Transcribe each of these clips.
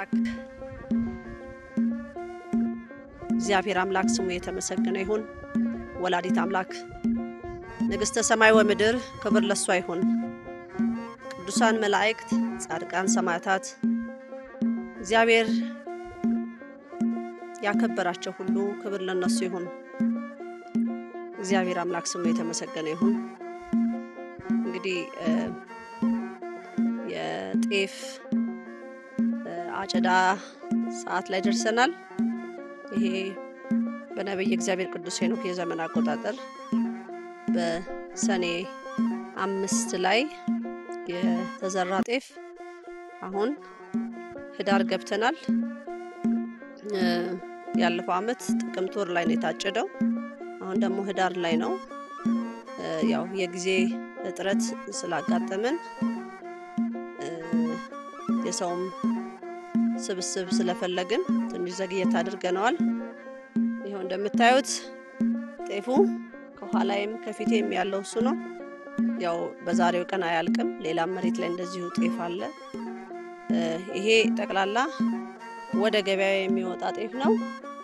አምላክ እግዚአብሔር አምላክ ስሙ የተመሰገነ ይሁን። ወላዲት አምላክ ንግሥተ ሰማይ ወምድር ክብር ለሷ ይሁን። ቅዱሳን መላእክት፣ ጻድቃን፣ ሰማዕታት እግዚአብሔር ያከበራቸው ሁሉ ክብር ለነሱ ይሁን። እግዚአብሔር አምላክ ስሙ የተመሰገነ ይሁን። እንግዲህ የጤፍ አጨዳ ሰዓት ላይ ደርሰናል። ይሄ በነቢይ እግዚአብሔር ቅዱስ ሄኖክ የዘመን አቆጣጠር በሰኔ አምስት ላይ የተዘራ ጤፍ አሁን ህዳር ገብተናል። ያለፈው ዓመት ጥቅምት ወር ላይ ነው የታጨደው። አሁን ደግሞ ህዳር ላይ ነው። ያው የጊዜ እጥረት ስላጋጠመን የሰውም ስብስብ ስለፈለግን ትንሽ ዘግየት አድርገነዋል። ይኸው እንደምታዩት ጤፉ ከኋላይም ከፊቴም ያለው እሱ ነው። ያው በዛሬው ቀን አያልቅም። ሌላም መሬት ላይ እንደዚሁ ጤፍ አለ። ይሄ ጠቅላላ ወደ ገበያ የሚወጣ ጤፍ ነው።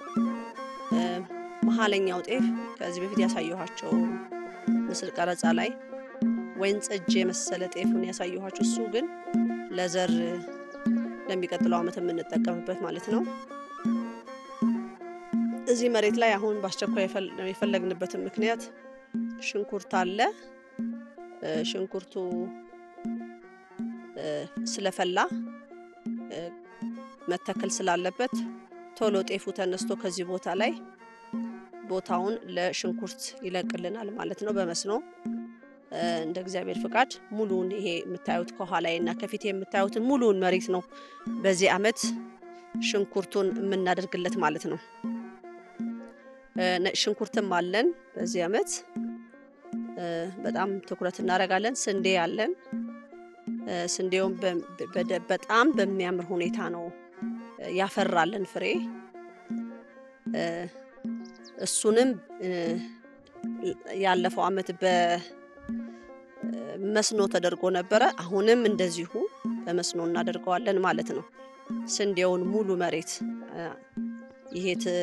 መሀለኛው ጤፍ ከዚህ በፊት ያሳየኋቸው ምስል ቀረጻ ላይ ወይን ጠጅ የመሰለ ጤፍን ያሳየኋቸው እሱ ግን ለዘር ለሚቀጥለው ዓመት የምንጠቀምበት ማለት ነው። እዚህ መሬት ላይ አሁን በአስቸኳይ የፈለግንበትን ምክንያት ሽንኩርት አለ። ሽንኩርቱ ስለፈላ መተከል ስላለበት ቶሎ ጤፉ ተነስቶ ከዚህ ቦታ ላይ ቦታውን ለሽንኩርት ይለቅልናል ማለት ነው በመስኖ እንደ እግዚአብሔር ፍቃድ ሙሉውን ይሄ የምታዩት ከኋላዬ እና ከፊቴ የምታዩትን ሙሉውን መሬት ነው በዚህ ዓመት ሽንኩርቱን የምናደርግለት ማለት ነው። ሽንኩርትም አለን በዚህ ዓመት በጣም ትኩረት እናደርጋለን። ስንዴ አለን። ስንዴውም በጣም በሚያምር ሁኔታ ነው ያፈራለን ፍሬ። እሱንም ያለፈው ዓመት በመስኖ ተደርጎ ነበረ። አሁንም እንደዚሁ በመስኖ እናደርገዋለን ማለት ነው። ስንዴውን ሙሉ መሬት ይሄ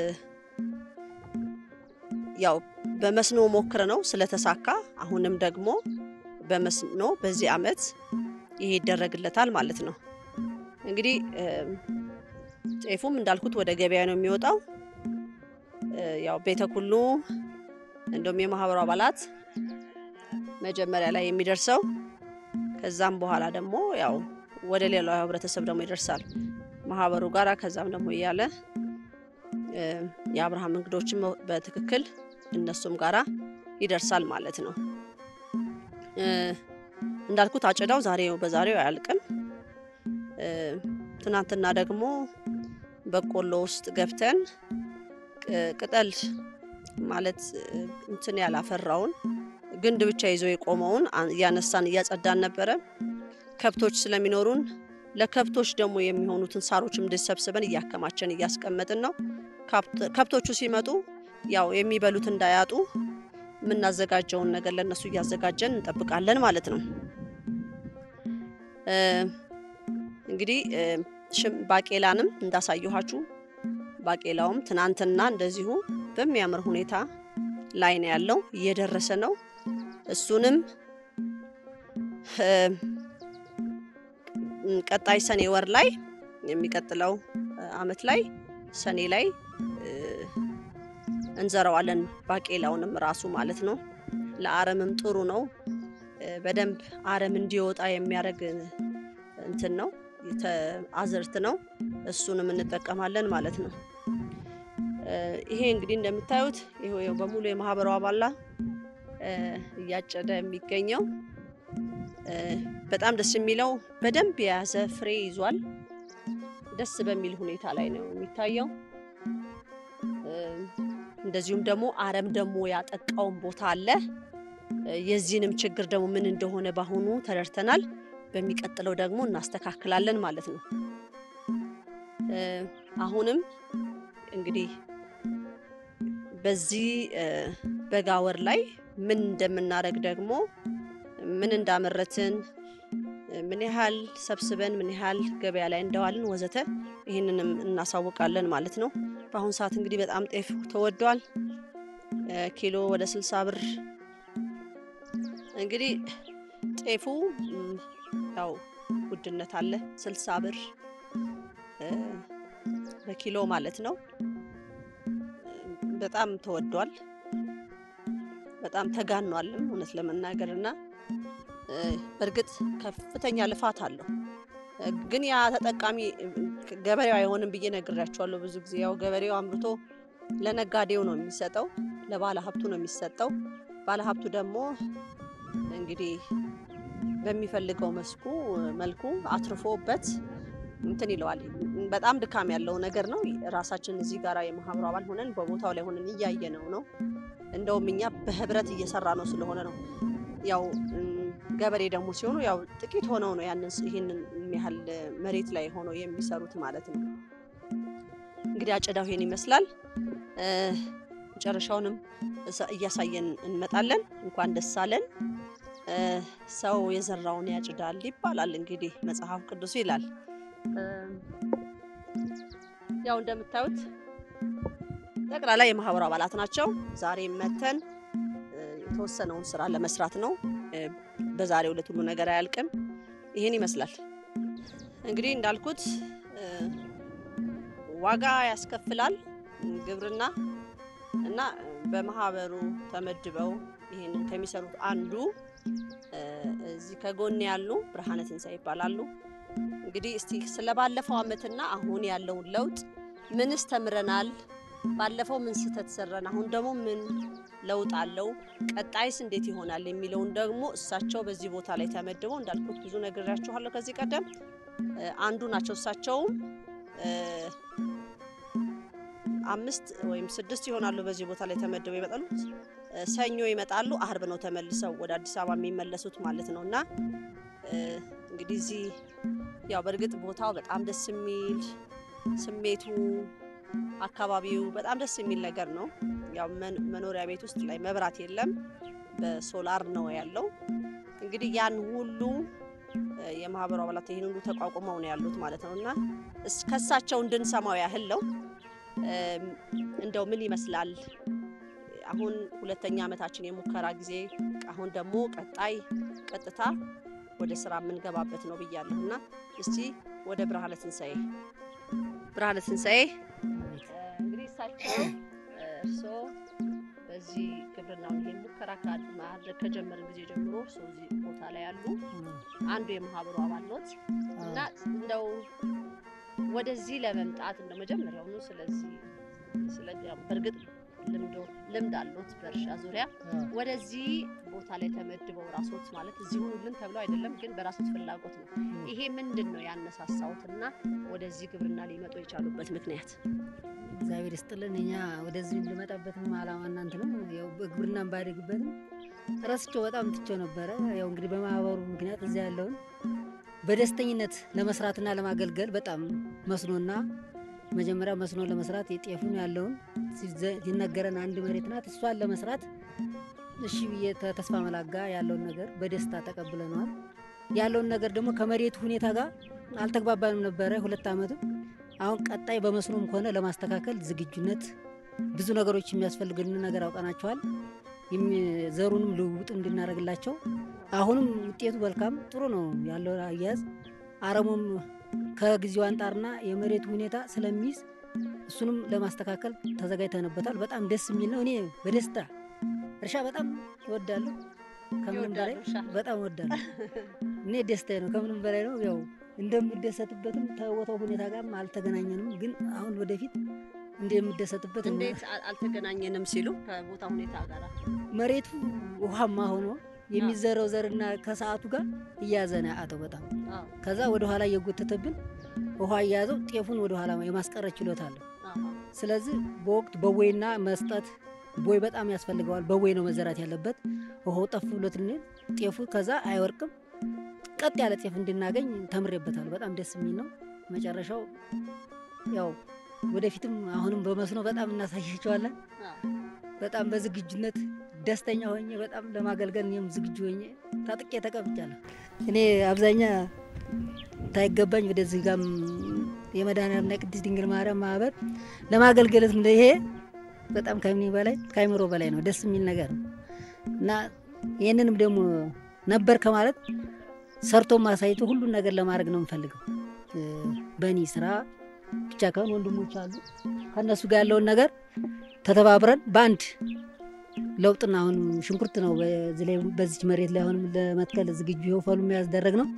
ያው በመስኖ ሞክረ ነው ስለተሳካ፣ አሁንም ደግሞ በመስኖ በዚህ ዓመት ይሄ ይደረግለታል ማለት ነው። እንግዲህ ጤፉም እንዳልኩት ወደ ገበያ ነው የሚወጣው። ያው ቤተ ኩሉ እንደውም የማህበሩ አባላት መጀመሪያ ላይ የሚደርሰው ከዛም በኋላ ደግሞ ያው ወደ ሌላው ህብረተሰብ ደግሞ ይደርሳል ማህበሩ ጋራ ከዛም ደግሞ እያለ የአብርሃም እንግዶችም በትክክል እነሱም ጋራ ይደርሳል ማለት ነው። እንዳልኩት አጨዳው ዛሬው በዛሬው አያልቅም። ትናንትና ደግሞ በቆሎ ውስጥ ገብተን ቅጠል ማለት እንትን ያላፈራውን ግንድ ብቻ ይዞ የቆመውን እያነሳን እያጸዳን ነበረ። ከብቶች ስለሚኖሩን ለከብቶች ደግሞ የሚሆኑትን ሳሮችም እንድሰብስበን እያከማቸን እያስቀመጥን ነው። ከብቶቹ ሲመጡ ያው የሚበሉት እንዳያጡ የምናዘጋጀውን ነገር ለእነሱ እያዘጋጀን እንጠብቃለን ማለት ነው። እንግዲህ ባቄላንም እንዳሳየኋችሁ ባቄላውም ትናንትና እንደዚሁ በሚያምር ሁኔታ ላይ ነው ያለው፣ እየደረሰ ነው። እሱንም ቀጣይ ሰኔ ወር ላይ የሚቀጥለው አመት ላይ ሰኔ ላይ እንዘራዋለን። ባቄላውንም ራሱ ማለት ነው። ለአረምም ጥሩ ነው። በደንብ አረም እንዲወጣ የሚያደርግ እንትን ነው አዝርት ነው። እሱንም እንጠቀማለን ማለት ነው። ይሄ እንግዲህ እንደምታዩት ይሄው በሙሉ የማህበሩ አባላ እያጨደ የሚገኘው በጣም ደስ የሚለው በደንብ የያዘ ፍሬ ይዟል። ደስ በሚል ሁኔታ ላይ ነው የሚታየው። እንደዚሁም ደግሞ አረም ደግሞ ያጠቃውን ቦታ አለ። የዚህንም ችግር ደግሞ ምን እንደሆነ በአሁኑ ተረድተናል። በሚቀጥለው ደግሞ እናስተካክላለን ማለት ነው። አሁንም እንግዲህ በዚህ በጋ ወር ላይ ምን እንደምናደርግ ደግሞ ምን እንዳመረትን ምን ያህል ሰብስበን ምን ያህል ገበያ ላይ እንደዋልን ወዘተ ይህንንም እናሳውቃለን ማለት ነው። በአሁኑ ሰዓት እንግዲህ በጣም ጤፍ ተወዷል። ኪሎ ወደ ስልሳ ብር እንግዲህ ጤፉ ያው ውድነት አለ። ስልሳ ብር በኪሎ ማለት ነው። በጣም ተወዷል። በጣም ተጋኗልም እውነት ለመናገር እና በእርግጥ ከፍተኛ ልፋት አለው። ግን ያ ተጠቃሚ ገበሬው አይሆንም ብዬ ነግሬያቸዋለሁ። ብዙ ጊዜ ያው ገበሬው አምርቶ ለነጋዴው ነው የሚሰጠው፣ ለባለ ሀብቱ ነው የሚሰጠው። ባለ ሀብቱ ደግሞ እንግዲህ በሚፈልገው መስኩ መልኩ አትርፎበት እንትን ይለዋል። በጣም ድካም ያለው ነገር ነው። ራሳችን እዚህ ጋር የማህበሩ አባል ሆነን በቦታው ላይ ሆነን እያየነው ነው። እንደውም እኛ በህብረት እየሰራ ነው ስለሆነ ነው። ያው ገበሬ ደግሞ ሲሆኑ ያው ጥቂት ሆነው ነው ያንን ይህንን ያህል መሬት ላይ ሆነው የሚሰሩት ማለት ነው። እንግዲህ አጨዳው ይሄን ይመስላል። መጨረሻውንም እያሳየን እንመጣለን። እንኳን ደስ አለን። ሰው የዘራውን ያጭዳል ይባላል እንግዲህ መጽሐፍ ቅዱስ ይላል። ያው እንደምታዩት ጠቅላላ የማህበሩ አባላት ናቸው። ዛሬ መተን የተወሰነውን ስራ ለመስራት ነው። በዛሬው ዕለት ሁሉ ነገር አያልቅም። ይህን ይመስላል እንግዲህ እንዳልኩት ዋጋ ያስከፍላል ግብርና እና በማህበሩ ተመድበው ይህንን ከሚሰሩት አንዱ እዚህ ከጎን ያሉ ብርሃነ ትንሣኤ ይባላሉ። እንግዲህ እስቲ ስለ ባለፈው ዓመትና አሁን ያለውን ለውጥ ምንስ ተምረናል? ባለፈው ምን ስህተት ሰራን? አሁን ደግሞ ምን ለውጥ አለው? ቀጣይስ እንዴት ይሆናል? የሚለውን ደግሞ እሳቸው በዚህ ቦታ ላይ ተመድበው እንዳልኩት ብዙ ነግሬያችኋለሁ ከዚህ ቀደም አንዱ ናቸው። እሳቸውም አምስት ወይም ስድስት ይሆናሉ በዚህ ቦታ ላይ ተመድበው ይመጣሉ። ሰኞ ይመጣሉ፣ አርብ ነው ተመልሰው ወደ አዲስ አበባ የሚመለሱት ማለት ነው። እና እንግዲህ እዚህ ያው በእርግጥ ቦታው በጣም ደስ የሚል ስሜቱ አካባቢው በጣም ደስ የሚል ነገር ነው። ያው መኖሪያ ቤት ውስጥ ላይ መብራት የለም፣ በሶላር ነው ያለው። እንግዲህ ያን ሁሉ የማህበሩ አባላት ይህን ሁሉ ተቋቁመው ነው ያሉት ማለት ነው እና ከሳቸው እንድንሰማው ያህል ነው። እንደው ምን ይመስላል አሁን ሁለተኛ ዓመታችን የሙከራ ጊዜ፣ አሁን ደግሞ ቀጣይ ቀጥታ ወደ ስራ የምንገባበት ነው ብያለሁ እና እስቲ ወደ ብርሃነ ትንሣኤ ብርሃነ ትንሣኤ እንግዲህ እሳቸው እርስዎ በዚህ ግብርናውን ይሄን ሙከራ ማድረግ ከጀመርን ጊዜ ጀምሮ እርስዎ እዚህ ቦታ ላይ ያሉ አንዱ የማህበሩ አባል ኖት እና እንደው ወደዚህ ለመምጣት እንደ መጀመሪያውኑ ስለዚህ ስለ በእርግጥ ልምድ አሎት በእርሻ ዙሪያ ወደዚህ ቦታ ላይ ተመድበው ራሶት ማለት እዚህ ሁኑልን ተብለው አይደለም፣ ግን በራሶት ፍላጎት ነው። ይሄ ምንድን ነው ያነሳሳውትና ወደዚህ ግብርና ሊመጡ የቻሉበት ምክንያት? እግዚአብሔር ይስጥልን። እኛ ወደዚህ ልመጣበትም አላማ እናንት ነው ያው በግብርናም ባደግበትም ረስቸው በጣም ትቸው ነበረ። ያው እንግዲህ በማህበሩ ምክንያት እዚያ ያለውን በደስተኝነት ለመስራትና ለማገልገል በጣም መስኖና መጀመሪያ መስኖ ለመስራት የጤፉን ያለውን ሲነገረን አንድ መሬት ናት። እሷን ለመስራት እሺ ብዬ ተስፋ መላጋ ያለውን ነገር በደስታ ተቀብለነዋል። ያለውን ነገር ደግሞ ከመሬቱ ሁኔታ ጋር አልተግባባንም ነበረ ሁለት ዓመትም። አሁን ቀጣይ በመስኖም ከሆነ ለማስተካከል ዝግጁነት ብዙ ነገሮች የሚያስፈልግን ነገር አውቀናቸዋል። ዘሩንም ልውውጥ እንድናደርግላቸው አሁንም ውጤቱ መልካም ጥሩ ነው ያለው አያያዝ አረሙም ከጊዜው አንጣርና የመሬቱ ሁኔታ ስለሚይዝ እሱንም ለማስተካከል ተዘጋጅተንበታል። በጣም ደስ የሚል ነው። እኔ በደስታ እርሻ በጣም እወዳለሁ። ከምንም በላይ በጣም እወዳለሁ። እኔ ደስታዬ ነው፣ ከምንም በላይ ነው። ያው እንደምደሰትበትም ከቦታው ሁኔታ ጋር አልተገናኘንም፣ ግን አሁን ወደፊት እንደምደሰትበት እንዴት አልተገናኘንም ሲሉ ከቦታ ሁኔታ ጋር መሬቱ ውሃማ ሆኖ የሚዘራው ዘርና ከሰዓቱ ጋር እያዘነ አተው በጣም ከዛ ወደ ኋላ እየጎተተብን ውሃ እያያዘው ጤፉን ወደ ኋላ የማስቀረት ችሎታ አለው። ስለዚህ በወቅት በቦይና መስጠት ቦይ በጣም ያስፈልገዋል። በቦይ ነው መዘራት ያለበት። ውሃው ጠፍ ብሎት ጤፉ ከዛ አይወርቅም። ቀጥ ያለ ጤፍ እንድናገኝ ተምሬበታል። በጣም ደስ የሚል ነው። መጨረሻው ያው ወደፊትም አሁንም በመስኖ በጣም እናሳያቸዋለን። በጣም በዝግጁነት ደስተኛ ሆኜ በጣም ለማገልገል እኔም ዝግጁ ሆኜ ታጥቄ ተቀምጫለሁ። እኔ አብዛኛ ታይገባኝ ወደዚህ ጋም የመድኃኔዓለምና የቅድስት ድንግል ማርያም ማህበር ለማገልገል ይሄ በጣም ከምን በላይ ከአይምሮ በላይ ነው። ደስ የሚል ነገር ነው እና ይህንንም ደግሞ ነበር ከማለት ሰርቶ ማሳየቱ ሁሉን ነገር ለማድረግ ነው የምፈልገው። በእኔ ስራ ብቻ ከሆን ወንድሞች አሉ ከእነሱ ጋር ያለውን ነገር ተተባብረን በአንድ ለውጥና አሁን ሽንኩርት ነው በዚች መሬት ላይ አሁንም ለመትከል ዝግጁ ይኸው ፈሉ የሚያስደረግ ነው።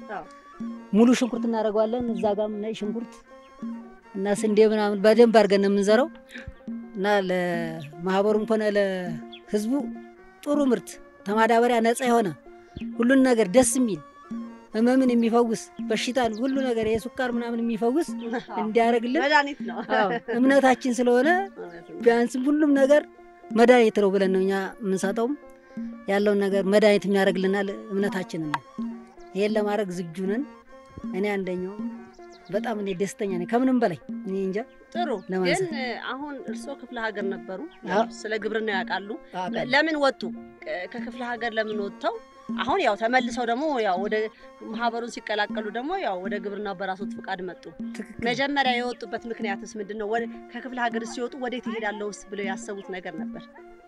ሙሉ ሽንኩርት እናደርገዋለን። እዛ ጋም ነጭ ሽንኩርት እና ስንዴ ምናምን በደንብ አድርገን ነው የምንዘራው እና ለማህበሩም ሆነ ለህዝቡ ጥሩ ምርት ተማዳበሪያ ነፃ የሆነ ሁሉን ነገር ደስ የሚል ህመምን የሚፈውስ በሽታን ሁሉ ነገር የሱካር ምናምን የሚፈውስ እንዲያደርግልን መድኃኒት ነው። አዎ እምነታችን ስለሆነ ቢያንስም ሁሉም ነገር መድኃኒት ነው ብለን ነው እኛ የምንሰጠውም ያለውን ነገር መድኃኒት የሚያደርግልናል እምነታችንን ነው። ይሄን ለማድረግ ዝግጁ ነን። እኔ አንደኛው በጣም እኔ ደስተኛ ነኝ ከምንም በላይ እኔ እንጃ። ጥሩ ግን ለማንሳት አሁን እርስዎ ክፍለ ሀገር ነበሩ፣ አዎ። ስለ ግብርና ያውቃሉ። አውቃለሁ። ለምን ወጡ? ከ- ከክፍለ ሀገር ለምን ወጥተው አሁን ያው ተመልሰው ደግሞ ያው ወደ ማህበሩን ሲቀላቀሉ ደግሞ ያው ወደ ግብርናው በራሶት ፍቃድ መጡ። ትክክል መጀመሪያ የወጡበት ምክንያትስ ምንድን ነው? ወደ- ከክፍለ ሀገር ሲወጡ ወዴት ይሄዳለሁ ብለው ያሰቡት ነገር ነበር?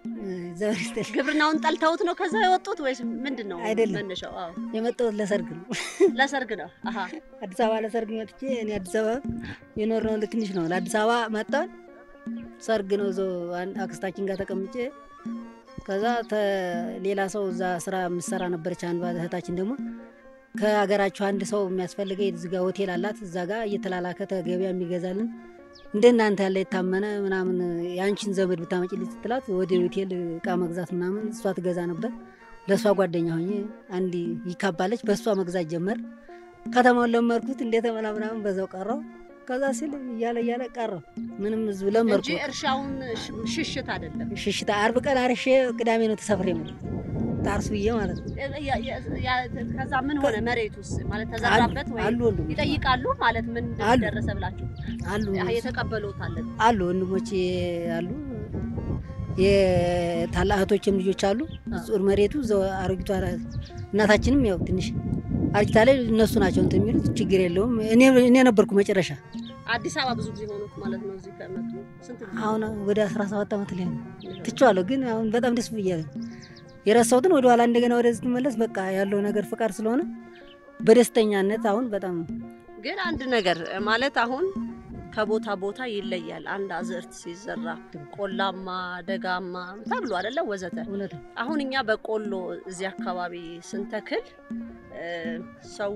ዘር ይስጥልኝ። ግብርናውን ጠልተውት ነው ከዛ የወጡት ወይስ ምንድን ነው አይደለም። መነሻው? አዎ የመጣሁት ለሰርግ ነው። ለሰርግ ነው። አሀ አዲስ አበባ ለሰርግ መጥቼ እኔ አዲስ አበባ የኖርነው ትንሽ ነው። ለአዲስ አበባ መጣን። ሰርግ ነው እዛው አንድ አክስታችን ጋር ተቀምጬ ከዛ ተ- ሌላ ሰው እዛ ስራ የምትሰራ ነበረች። አንዷ እህታችን ደግሞ ከሀገራችሁ አንድ ሰው የሚያስፈልገ እዚህ ጋር ሆቴል አላት። እዛ ጋር እየተላላከ ተገቢያ የሚገዛልን እንደ እናንተ ያለ የታመነ ምናምን የአንቺን ዘመድ ብታመጪልኝ ስትላት ወደ ሆቴል እቃ መግዛት ምናምን እሷ ትገዛ ነበር። ለእሷ ጓደኛ ሆኜ አንድ ይካባለች። በእሷ መግዛት ጀመር። ከተማውን ለመርኩት እንደተመላ ምናምን በዛው ቀረው። ከዛ ሲል እያለ እያለ ቀረው። ምንም ህዝብ ለመርኩ። እንጂ እርሻውን ሽ- ሽሽት አይደለም። ሽሽታ አርብ ቀን አርሼ ቅዳሜ ነው ተሰፍሬ ማለት ታርሱ ብዬ ማለት ነው። ያ- ያ- ያ- ከዛ ምን ሆነ? መሬቱስ ማለት ተዘራበት ወይ አሉ ወንድሞች ይጠይቃሉ ማለት ምን አሉ። እንደደረሰ ብላችሁ አሉ የተቀበሉት አለ። አሉ ወንድሞቼ አሉ። የታላቅ እህቶችም ልጆች አሉ። ጹር መሬቱ እዛው አሮጊቷ እናታችንም ያው ትንሽ አርጅታ ላይ እነሱ ናቸው እንትን የሚሉት ችግር የለውም። እኔ እኔ ነበርኩ መጨረሻ አዲስ አበባ ብዙ ጊዜ ሆኑት ማለት ነው። እዚህ ከመጡ ስንት ጊዜ? አሁን ወደ 17 ዓመት ላይ ነው ትቼዋለሁ። ግን አሁን በጣም ደስ ብያለሁ። የረሳሁትን ወደ ኋላ እንደገና ወደዚህ ስትመለስ በቃ ያለው ነገር ፍቃድ ስለሆነ በደስተኛነት አሁን በጣም ግን አንድ ነገር ማለት አሁን ከቦታ ቦታ ይለያል። አንድ አዝዕርት ሲዘራ ቆላማ፣ ደጋማ ተብሎ አይደለ ወዘተ። እውነት ነው። አሁን እኛ በቆሎ እዚህ አካባቢ ስንተክል እ፣ ሰው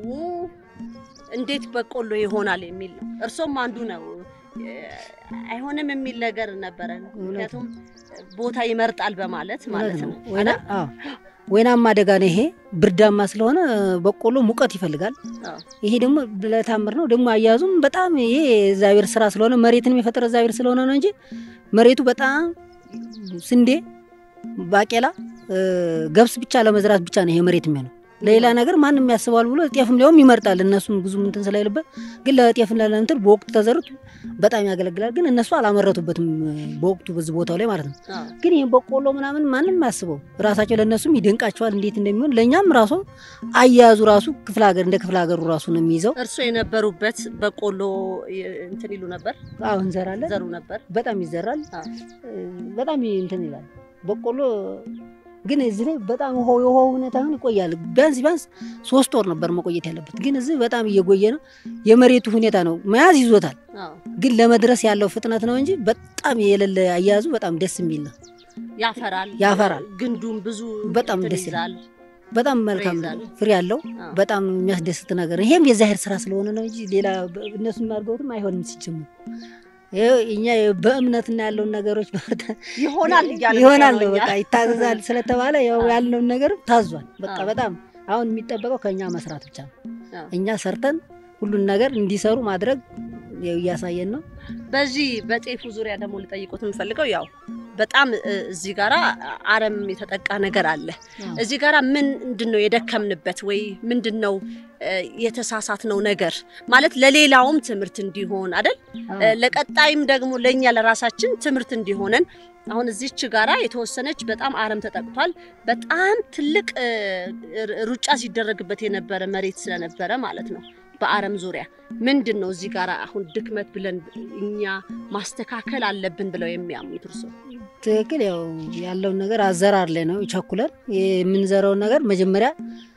እንዴት በቆሎ ይሆናል የሚል ነው። እርሶም አንዱ ነው እ፣ አይሆንም የሚል ነገር ነበረ። ምክንያቱም ቦታ ይመርጣል በማለት ማለት ነው። ወይና አዎ ወይናማ ደጋ ነው ይሄ ብርዳማ ስለሆነ በቆሎ ሙቀት ይፈልጋል። አዎ። ይሄ ደግሞ ለታምር ነው ደግሞ አያያዙም በጣም ይሄ እግዚአብሔር ስራ ስለሆነ መሬትንም የፈጠረ እግዚአብሔር ስለሆነ ነው እንጂ መሬቱ በጣም ስንዴ፣ ባቄላ፣ እ፣ ገብስ ብቻ ለመዝራት ብቻ ነው ይሄ መሬት የሚሆነው። ለሌላ ነገር ማንም ያስባል ብሎ ጤፍም ሊሆም ይመርጣል። እነሱም ብዙም እንትን ስላይልበት ግን ለጤፍ ለእንትን በወቅቱ ተዘሩት በጣም ያገለግላል። ግን እነሱ አላመረቱበትም በወቅቱ በዚህ ቦታው ላይ ማለት ነው። አዎ። ግን ይህን በቆሎ ምናምን ማንም አያስበው ራሳቸው ለእነሱም ይደንቃቸዋል እንዴት እንደሚሆን ለእኛም ራሱ አያያዙ ራሱ ክፍለ ሀገር እንደ ክፍለ ሀገሩ ራሱ ነው የሚይዘው። እርሶ የነበሩበት በቆሎ ይ- እንትን ይሉ ነበር፣ አሁን እንዘራለን ዘሩ ነበር። በጣም ይዘራል አዎ። እ፣ በጣም እንትን ይላል በቆሎ ግን እዚህ ላይ በጣም ውሃው የውሃው ሁኔታ አሁን ይቆያል። ቢያንስ ቢያንስ ሶስት ወር ነበር መቆየት ያለበት፣ ግን እዚህ በጣም እየቆየ ነው። የመሬቱ ሁኔታ ነው መያዝ ይዞታል፣ አዎ። ግን ለመድረስ ያለው ፍጥነት ነው እንጂ በጣም የሌለ አያያዙ በጣም ደስ የሚል ነው። ያፈራል ያፈራል። ግንዱም ብዙ በጣም እንትን ደስ ይላል። ይዛል። በጣም መልካም ይዛል። ፍሬ ያለው አዎ። በጣም የሚያስደስት ነገር ነው። ይሄም የዛሄር ስራ ስለሆነ ነው እንጂ ሌላ በ- እነሱ የሚያደርገውትም አይሆንም ሲጀምር ይኸው እኛ በእምነትና ያለውን ነገሮች ይሆናል እያለ ይሆናል ነው ነው በቃ ይታዘዛል ስለተባለ ያው አዎ። ያለውን ነገር ታዟል። በቃ አዎ። በጣም አሁን የሚጠበቀው ከእኛ መስራት ብቻ ነው። አዎ። እኛ ሰርተን ሁሉን ነገር እንዲሰሩ ማድረግ ያው እያሳየን ነው። በዚህ በጤፉ ዙሪያ ደግሞ ልጠይቁት የምፈልገው ያው በጣም እ፣ እዚህ ጋራ አረም የተጠቃ ነገር አለ። አዎ። እዚህ ጋራ ምን ምንድን ነው የደከምንበት ወይ ምንድን ነው የተሳሳትነው ነገር ማለት ለሌላውም ትምህርት እንዲሆን አይደል እ፣ ለቀጣይም ደግሞ ለእኛ ለራሳችን ትምህርት እንዲሆነን አሁን እዚች ጋራ የተወሰነች በጣም አረም ተጠቅቷል። በጣም ትልቅ እ፣ ር- ሩጫ ሲደረግበት የነበረ መሬት ስለነበረ ማለት ነው። በአረም ዙሪያ ምንድን ነው እዚህ ጋራ አሁን ድክመት ብለን እኛ ማስተካከል አለብን ብለው የሚያምኑት እርሶ? ትክክል። ያው ያለውን ነገር አዘራር ላይ ነው ቸኩለን የምንዘራውን ነገር መጀመሪያ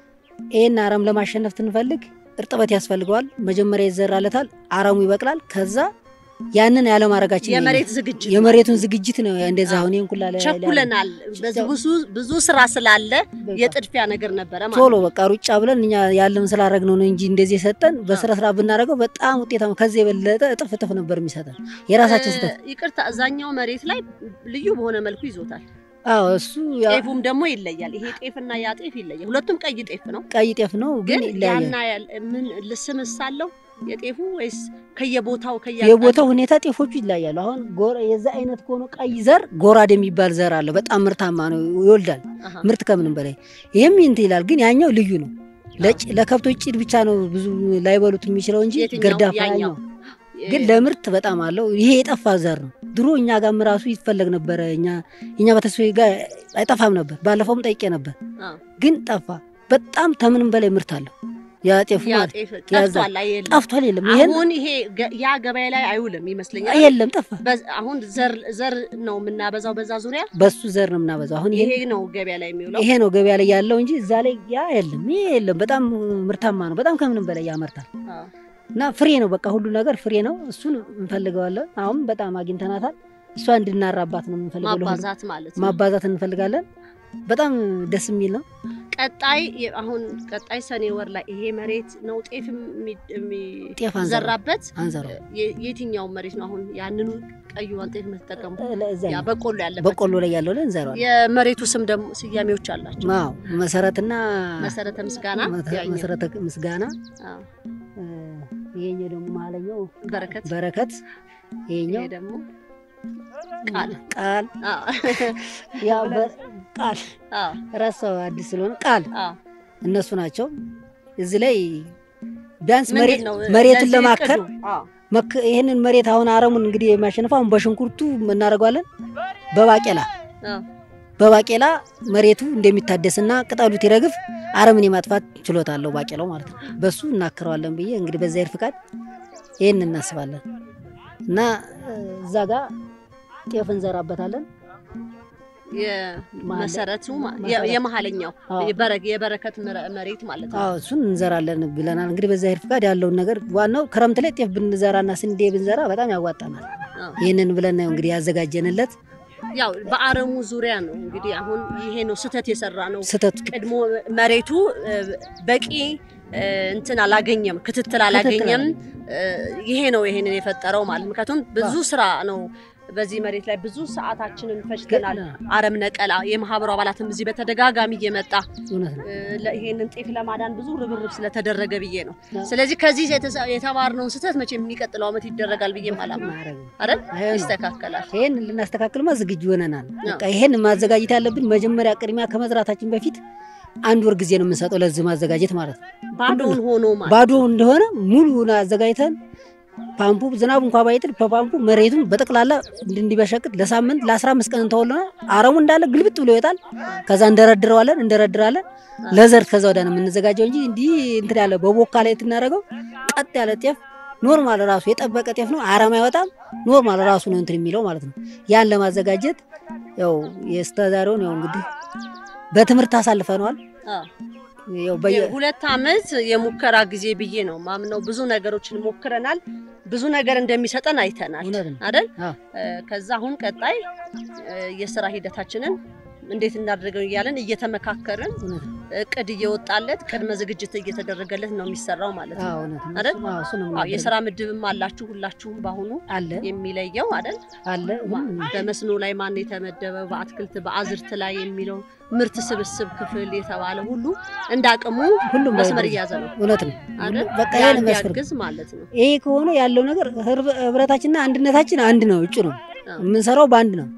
ይህን አረም ለማሸነፍ ትንፈልግ እርጥበት ያስፈልገዋል። መጀመሪያ ይዘራለታል፣ አረሙ ይበቅላል። ከዛ ያንን ያለማድረጋችን ነው የመሬት ዝግጅት የመሬቱን ዝግጅት ነው እንደዛ አዎ። አሁን ይሄን ኩላ ላይ ቸኩለናል። በዚህ ብዙ ብዙ ስራ ስላለ በቃ የጥድፊያ ነገር ነበረ ማለት ቶሎ ነው። በቃ ሩጫ ብለን እኛ ያለውን ስላደረግነው ነው እንጂ እንደዚህ የሰጠን በስነ ስርዓት ብናደርገው በጣም ውጤታማ ከዚህ የበለጠ እጥፍ እጥፍ ነበር የሚሰጠን የራሳችን ስህተት። እ፣ ይቅርታ እዛኛው መሬት ላይ ልዩ በሆነ መልኩ ይዞታል። አዎ እሱ ያ ጤፉም ደግሞ ይለያል። ይሄ ጤፍና ያ ጤፍ ይለያል። ሁለቱም ቀይ ጤፍ ነው፣ ቀይ ጤፍ ነው ግን ግን ይለያያል። ያና ያል- ምን ልስምስ አለው የጤፉ ወይስ ከየቦታው የቦታው ሁኔታ ጤፎቹ ይለያሉ። አሁን ጎራ የዛ አይነት ከሆነ ቀይ ዘር ጎራድ የሚባል ዘር አለ። በጣም ምርታማ ነው፣ ይወልዳል አሃ፣ ምርት ከምንም በላይ ይህም እንትን ይላል። ግን ያኛው ልዩ ነው። ለጭ- ለከብቶች ጭድ ብቻ ነው ብዙ ላይበሉት የሚችለው እንጂ የትኛው? ግርዳፋ ያኛው? ያኛው ግን ለምርት በጣም አለው። ይሄ የጠፋ ዘር ነው። ድሮ እኛ ጋርም ራሱ ይፈለግ ነበረ። እኛ እኛ በተስፋ ጋር አይጠፋም ነበር። ባለፈውም ጠይቄ ነበር፣ አዎ። ግን ጠፋ። በጣም ከምንም በላይ ምርት አለው ያ ጤፉ ያ ማለት ጤፍ ያዛ- ጠፍቷል። የለም ጠፍቷል። የለም ይሄን አሁን ይሄ ገ- ያ ገበያ ላይ አይውልም ይመስለኛል። የለም ጠፋ። በዝ- አሁን ዘር ዘር ነው የምናበዛው በዛ ዙሪያ በሱ ዘር ነው የምናበዛው። አሁን ይሄን ይሄ ነው ገበያ ላይ የሚውለው። ይሄ ነው ገበያ ላይ ያለው እንጂ እዛ ላይ ያ የለም። ይሄ የለም። በጣም ምርታማ ነው። በጣም ከምንም በላይ ያመርታል አዎ። እና ፍሬ ነው። በቃ ሁሉ ነገር ፍሬ ነው። እሱን እንፈልገዋለን። አሁን በጣም አግኝተናታል። እሷ እንድናራባት ነው የምንፈልገው። ለሁሉ ማባዛት ማለት ነው። ማባዛት እንፈልጋለን። በጣም ደስ የሚል ነው። ቀጣይ የ- አሁን ቀጣይ ሰኔ ወር ላይ ይሄ መሬት ነው ጤፍ የሚ- ጤፍ አንዘራ የሚዘራበት አንዘራው የ- የትኛው መሬት ነው አሁን ያንኑ ቀይዋን ጤፍ የምትጠቀሙ? እዛ ያ በቆሎ ያለበት በቆሎ ላይ ያለው ላይ እንዘራዋለን። የመሬቱ ስም ደግሞ ስያሜዎች አላቸው። አዎ መሰረትና መሰረተ ምስጋና መተ- ያኛው፣ መሰረተ ምስጋና አዎ፣ እ፣ ይሄኛው ደግሞ መሀለኛው በረከት በረከት ይሄ ይሄኛው ደግሞ ቃል ቃል አዎ፣ ያ በ- ቃል አዎ፣ ረሳው አዲስ ስለሆነ ቃል አዎ። እነሱ ናቸው። እዚህ ላይ ቢያንስ ምንድን መሬት ነው መሬትን ለዚህ ለማከር እቅዱ? አዎ፣ መክ- ይህንን መሬት አሁን አረሙን እንግዲህ የሚያሸንፈው አሁን በሽንኩርቱ እናደርገዋለን። በባቄላ አዎ። በባቄላ መሬቱ እንደሚታደስና ቅጠሉ ይረግፍ አረምን የማጥፋት ችሎታ አለው ባቄላው ማለት ነው። በሱ እናክረዋለን ብዬ እንግዲህ በእግዚአብሔር ፍቃድ ይህን እናስባለን እና እ፣ እዛ ጋር ጤፍ እንዘራበታለን። የመሰረቱ ማ- የ- መሰረት። የመሀለኛው አዎ። የበረ- የበረከት መረ- መሬት ማለት ነው። አዎ እሱን እንዘራለን ብለናል። እንግዲህ በእግዚአብሔር ፍቃድ ያለውን ነገር ዋናው ክረምት ላይ ጤፍ ብንዘራና ስንዴ ብንዘራ በጣም ያዋጣናል። አዎ። ይህንን ብለን ነው እንግዲህ ያዘጋጀንለት ያው በአረሙ ዙሪያ ነው እንግዲህ አሁን ይሄ ነው ስህተት የሰራ ነው። ስህተቱ ቀድሞ መሬቱ እ፣ በቂ እ፣ እንትን አላገኘም፣ ክትትል አላገኘም። እ፣ ይሄ ነው ይሄንን የፈጠረው ማለት ምክንያቱም ብዙ ስራ ነው በዚህ መሬት ላይ ብዙ ሰዓታችንን ፈጅተናል። አረም ነቀላ የማህበሩ አባላትም እዚህ በተደጋጋሚ እየመጣ እውነት ነው። እ፣ ለ- ይሄንን ጤፍ ለማዳን ብዙ ርብርብ ስለተደረገ ብዬ ነው። አዎ። ስለዚህ ከዚህ የተሳ- የተማርነውን ስህተት መቼም የሚቀጥለው ዓመት ይደረጋል ብዬ ማለት ነው ማድረግ ነው። አይደል? አይሆንም። ይስተካከላል። ይሄን ልናስተካክልማ ዝግጁ ሆነናል። በቃ ይሄን ማዘጋጀት ያለብን መጀመሪያ ቅድሚያ ከመዝራታችን በፊት አንድ ወር ጊዜ ነው የምንሰጠው ለዚህ ማዘጋጀት ማለት ነው። ባዶውን ሆኖ ማለት ባዶ እንደሆነ ሙሉውን አዘጋጅተን ፓምፑ ዝናቡ እንኳ ባይጥል በፓምፑ መሬቱን በጠቅላላ እንዲበሸቅጥ ለሳምንት ለአስራ አምስት ቀን እንተውልና አረሙ እንዳለ ግልብጥ ብሎ ይወጣል። ከዛ እንደረድረዋለን እንደረድራለን ለዘር ከዛ ወዲያ ነው የምንዘጋጀው እንጂ እንዲህ እንትን ያለ በቦካ ላይ ትናደርገው ቀጥ ያለ ጤፍ ኖርማል ራሱ የጠበቀ ጤፍ ነው። አረም አይወጣም። ኖርማል ራሱ ነው እንትን የሚለው ማለት ነው። ያን ለማዘጋጀት ያው የስተዛሬውን ያው እንግዲህ በትምህርት አሳልፈነዋል። አዎ። ያው በየ ሁለት ዓመት የሙከራ ጊዜ ብዬ ነው ማምነው። ብዙ ነገሮችን ሞክረናል። ብዙ ነገር እንደሚሰጠን አይተናል እውነት ነው። አይደል? አዎ። እ፣ ከዛ አሁን ቀጣይ እ፣ የስራ ሂደታችንን እንዴት እናደርገው እያለን እየተመካከርን እውነት ነው። እቅድ እየወጣለት ቅድመ ዝግጅት እየተደረገለት ነው የሚሰራው ማለት ነው አዎ፣ እውነት ነው። አይደል? እሱ- አዎ፣ እሱ ነው አዎ፣ የምናደርገው። የስራ ምድብም አላችሁ ሁላችሁም በአሁኑ አለ የሚለየው አይደል? አለ ማ- ሁሉም በመስኖ ላይ ማን የተመደበ በአትክልት በአዝርት ላይ የሚለው ምርት ስብስብ ክፍል የተባለ ሁሉ እንደ አቅሙ ሁሉም መስመር በ- እያዘ ነው እውነት ነው። አይደል? በቃ ያ ይሄን መስመር እንዲያግዝ ማለት ነው። ይሄ ከሆነ ያለው ነገር ህብረ- ህብረታችንና አንድነታችን አንድ ነው። እጩ ነው አዎ። የምንሰራው በአንድ ነው።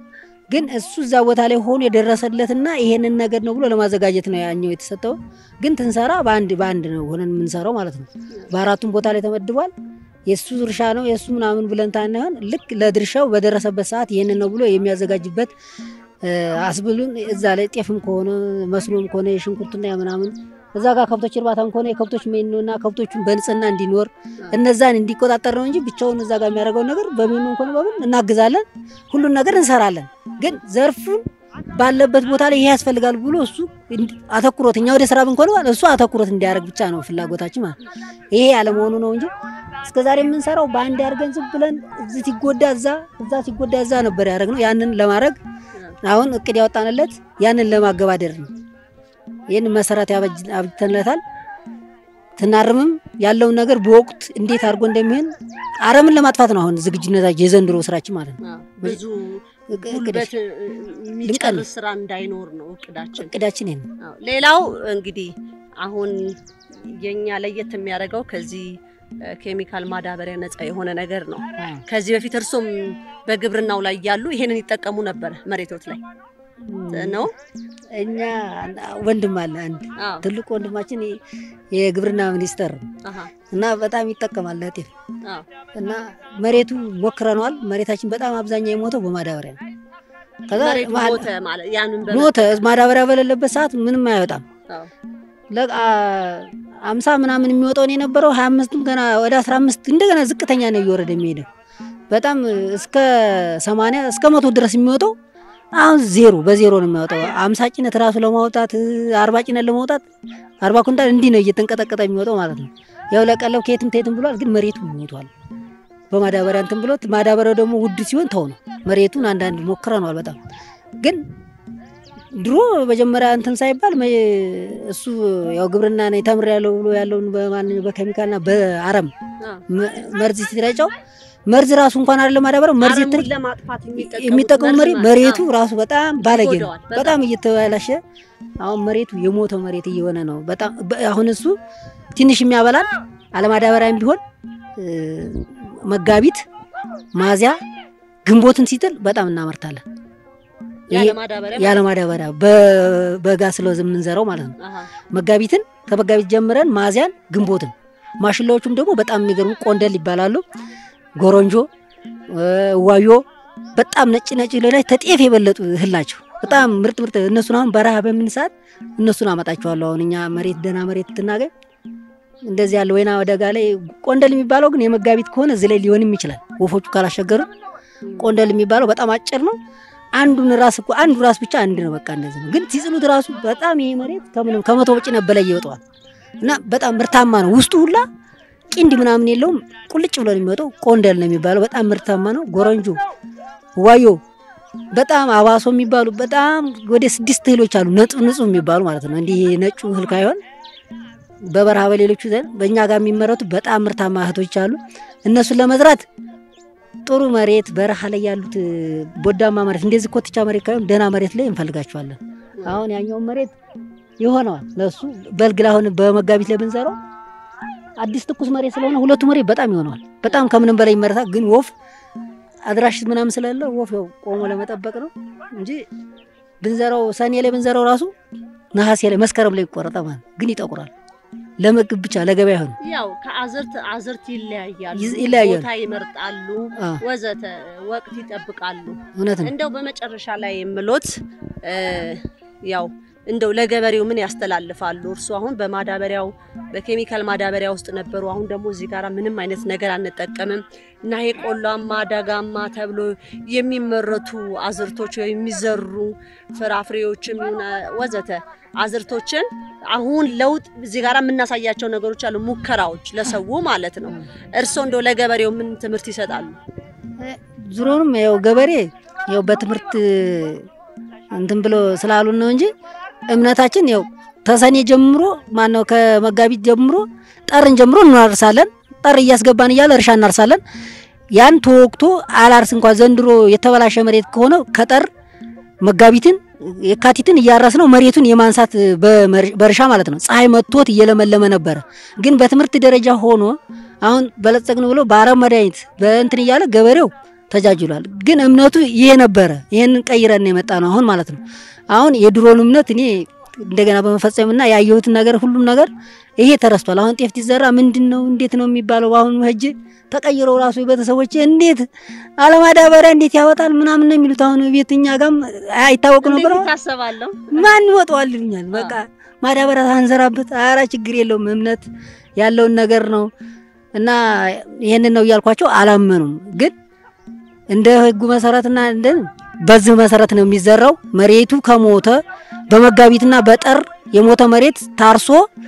ግን እሱ እዛ ቦታ ላይ ሆኖ የደረሰለትና ይሄንን ነገር ነው ብሎ ለማዘጋጀት ነው ያኛው የተሰጠው። ግን ትንሰራ በአንድ በአንድ ነው ሆነን የምንሰራው ማለት ነው። በአራቱም ቦታ ላይ ተመድቧል። የእሱ ድርሻ ነው የእሱ ምናምን ብለን ታናይሆን ልክ ለድርሻው በደረሰበት ሰዓት ይህንን ነው ብሎ የሚያዘጋጅበት አስብሉን እዛ ላይ ጤፍም ከሆነ መስኖም ከሆነ የሽንኩርትና ምናምን እዛ ጋር ከብቶች እርባታም ከሆነ የከብቶች ሜኖና ከብቶቹን በንጽህና እንዲኖር እነዛን እንዲቆጣጠር ነው እንጂ ብቻውን እዛ ጋር የሚያደርገውን ነገር በሜኖ እንኳን በምን እናግዛለን፣ ሁሉን ነገር እንሰራለን። ግን ዘርፉን ባለበት ቦታ ላይ ይሄ ያስፈልጋል ብሎ እሱ አተኩሮት እኛ ወደ ስራ ብንኮነ እሱ አተኩሮት እንዲያደርግ ብቻ ነው ፍላጎታችን ማለት ነው። ይሄ ያለመሆኑ ነው እንጂ እስከ ዛሬ የምንሰራው በአንድ አድርገን ዝም ብለን እዚህ ሲጎዳ እዛ እዛ ሲጎዳ እዛ ነበር ያደረግነው። ያንን ለማድረግ አሁን እቅድ ያወጣንለት ያንን ለማገባደር ነው። ይህን መሰረት አብጅተንለታል። ትናርምም ያለውን ነገር በወቅት እንዴት አድርጎ እንደሚሆን አረምን ለማጥፋት ነው አሁን ዝግጁነታችን የዘንድሮ ስራችን ማለት ነው። ብዙ ጉልበት የሚጨርስ ስራ እንዳይኖር ነው እቅዳችን እቅዳችን ይሄን ነው። ሌላው እንግዲህ አሁን የኛ ለየት የሚያደርገው ከዚህ ኬሚካል ማዳበሪያ ነፃ የሆነ ነገር ነው። ከዚህ በፊት እርሶም በግብርናው ላይ ያሉ ይሄንን ይጠቀሙ ነበር መሬቶት ላይ ነው። እኛ ወንድም አለ አንድ ትልቁ ወንድማችን የግብርና ሚኒስተር እና በጣም ይጠቀማል ለጤፍ እና መሬቱ ሞክረነዋል። መሬታችን በጣም አብዛኛው የሞተው በማዳበሪያ ነው። ከዛ ሞተ። ማዳበሪያ በሌለበት ሰዓት ምንም አይወጣም። አምሳ ምናምን የሚወጣውን የነበረው ሀያ አምስትም ገና ወደ አስራ አምስት እንደገና ዝቅተኛ ነው እየወረደ የሚሄደው በጣም እስከ ሰማንያ እስከ መቶ ድረስ የሚወጣው አሁን ዜሮ በዜሮ ነው የሚያወጣው። አምሳ ጭነት ራሱ ለማውጣት አርባ ጭነት ለማውጣት አርባ ኩንታል እንዲህ ነው እየተንቀጠቀጠ የሚወጣው ማለት ነው። ያው ለቀለብ ከየትም ተየትም ብሏል፣ ግን መሬቱ ሞቷል። በማዳበሪያ እንትን ብሎት ማዳበሪያው ደግሞ ውድ ሲሆን ተው ነው መሬቱን አንዳንድ ሞክረነዋል። በጣም ግን ድሮ መጀመሪያ እንትን ሳይባል እሱ ያው ግብርና ነኝ ተምሬያለሁ ብሎ ያለውን በማንኛው በኬሚካልና በአረም መርዝ ሲረጫው መርዝ ራሱ እንኳን አይደለም ማዳበሪያው መርዝ የሚጠቀሙ መሬት መሬቱ ራሱ በጣም ባለጌ ነው። በጣም እየተበላሸ አሁን መሬቱ የሞተው መሬት እየሆነ ነው። በጣም አሁን እሱ ትንሽ የሚያበላል አለማዳበሪያም ቢሆን መጋቢት፣ ሚያዝያ፣ ግንቦትን ሲጥል በጣም እናመርታለን። ያለ ማዳበሪያ በጋ ስለዚ የምንዘራው ማለት ነው። መጋቢትን ከመጋቢት ጀምረን ሚያዝያን፣ ግንቦትን ማሽላዎቹም ደግሞ በጣም የሚገርሙ ቆንደል ይባላሉ። ጎረንጆ፣ ዋዮ በጣም ነጭ ነጭ ላይ ተጤፍ የበለጡ እህል ናቸው። በጣም ምርጥ ምርጥ እነሱን አሁን በረሃ በምን ሰዓት እነሱን አመጣቸዋለሁ። አሁን እኛ መሬት ደህና መሬት ትናገኝ እንደዚህ ያለ ወይና ወደጋ ላይ ቆንደል የሚባለው ግን የመጋቢት ከሆነ እዚህ ላይ ሊሆንም ይችላል። ወፎቹ ካላሸገሩ ቆንደል የሚባለው በጣም አጭር ነው። አንዱን ራስ እኮ አንዱ ራስ ብቻ አንድ ነው። በቃ እንደዚህ ነው። ግን ሲጽሉት ራሱ በጣም ይሄ መሬት ከምንም ከመቶ ጭነት በላይ ይወጣዋል እና በጣም ምርታማ ነው። ውስጡ ሁላ ቂንድ ምናምን የለውም። ቁልጭ ብሎ ነው የሚወጣው። ቆንደል ነው የሚባለው። በጣም ምርታማ ነው። ጎረንጆ፣ ዋዮ፣ በጣም አባሶ የሚባሉ በጣም ወደ ስድስት እህሎች አሉ። ነጹህ ንጹህ የሚባሉ ማለት ነው። እንዲህ ነጩ እህል ካይሆን በበረሃ በሌሎቹ ዘንድ በእኛ ጋር የሚመረቱ በጣም ምርታማ እህቶች አሉ። እነሱን ለመዝራት ጥሩ መሬት በረሃ ላይ ያሉት ቦዳማ መሬት እንደዚህ ኮትቻ መሬት ካይሆን ደህና መሬት ላይ እንፈልጋቸዋለን። አሁን ያኛውን መሬት ይሆነዋል ለሱ በልግ ላይ አሁን በመጋቢት ላይ ብንዘራው አዲስ ትኩስ መሬት ስለሆነ ሁለቱ መሬት በጣም ይሆነዋል። በጣም ከምንም በላይ ይመረታል። ግን ወፍ አድራሽ ምናምን ስለሌለ ወፍ ያው ቆሞ ለመጠበቅ ነው እንጂ ብንዘራው ሰኔ ላይ ብንዘራው ራሱ ነሐሴ ላይ መስከረም ላይ ይቆረጣል ማለት ግን ይጠቁራል። ለምግብ ብቻ ለገበያ ይሆን ያው ከአዝርት አዝርት ይለያያሉ፣ ይለያያሉ፣ ቦታ ይመርጣሉ፣ ወዘተ ወቅት ይጠብቃሉ። እውነት ነው። እንደው በመጨረሻ ላይ የምሎት ያው እንደው ለገበሬው ምን ያስተላልፋሉ? እርሱ አሁን በማዳበሪያው በኬሚካል ማዳበሪያ ውስጥ ነበሩ። አሁን ደግሞ እዚህ ጋር ምንም አይነት ነገር አንጠቀምም እና ይሄ ቆላማ ደጋማ ተብሎ የሚመረቱ አዝርቶች የሚዘሩ ፍራፍሬዎችም ይሁን ወዘተ አዝርቶችን አሁን ለውጥ እዚህ ጋር የምናሳያቸው ነገሮች አሉ፣ ሙከራዎች ለሰው ማለት ነው። እርስዎ እንደው ለገበሬው ምን ትምህርት ይሰጣሉ? ዙሮንም ያው ገበሬ ያው በትምህርት እንትን ብሎ ስላሉን ነው እንጂ እምነታችን ያው ተሰኔ ጀምሮ ማነው ከመጋቢት ጀምሮ ጠርን ጀምሮ እናርሳለን። ጠር እያስገባን እያለ እርሻ እናርሳለን። ያን ተወቅቶ አላርስ እንኳን ዘንድሮ የተበላሸ መሬት ከሆነ ከጠር መጋቢትን የካቲትን እያረስ ነው መሬቱን የማንሳት በእርሻ ማለት ነው። ፀሐይ መጥቶት እየለመለመ ነበረ። ግን በትምህርት ደረጃ ሆኖ አሁን በለጸግን ብሎ በአረም መድኃኒት በእንትን እያለ ገበሬው ተጃጅሏል። ግን እምነቱ ይሄ ነበረ። ይህንን ቀይረን የመጣ ነው አሁን ማለት ነው። አሁን የድሮን እምነት እኔ እንደገና በመፈጸምና ያየሁትን ነገር ሁሉም ነገር ይሄ ተረስቷል። አሁን ጤፍ ሲዘራ ምንድን ነው እንዴት ነው የሚባለው? አሁን ሄጄ ተቀይረው ራሱ ቤተሰቦች እንዴት አለማዳበሪያ እንዴት ያወጣል ምናምን ነው የሚሉት። አሁን ቤት እኛ ጋም አይታወቅ ነበር። ታሰባለሁ ማን ይወጣዋል ይሉኛል። በቃ ማዳበሪያ ሳንዘራበት ኧረ ችግር የለውም እምነት ያለውን ነገር ነው እና ይህንን ነው እያልኳቸው አላመኑም። ግን እንደ ህጉ መሰረትና እንደ በዚህ መሰረት ነው የሚዘራው። መሬቱ ከሞተ በመጋቢትና በጠር የሞተ መሬት ታርሶ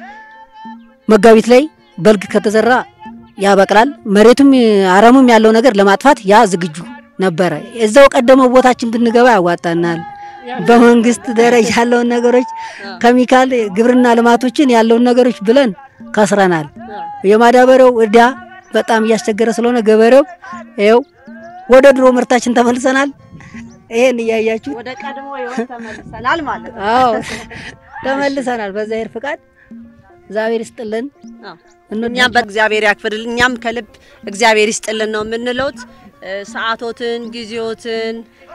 መጋቢት ላይ በልግ ከተዘራ ያበቅላል። መሬቱም አረሙም ያለው ነገር ለማጥፋት ያ ዝግጁ ነበረ። እዛው ቀደመው ቦታችን ብንገባ ያዋጣናል። በመንግስት ደረጃ ያለውን ነገሮች ኬሚካል ግብርና ልማቶችን ያለውን ነገሮች ብለን ከስረናል። የማዳበሪያው እዳ በጣም እያስቸገረ ስለሆነ ገበሬው ይኸው ወደ ድሮ ምርታችን ተመልሰናል። ይሄን እያያችሁ ወደ ቀድሞ ህይወት ተመልሰናል ማለት ነው። አዎ ተመልሰናል። በእግዚአብሔር ፍቃድ እግዚአብሔር ይስጥልን። እኛም በእግዚአብሔር ያክፍርልን። እኛም ከልብ እግዚአብሔር ይስጥልን ነው የምንለውት። ሰዓቶትን ጊዜዎትን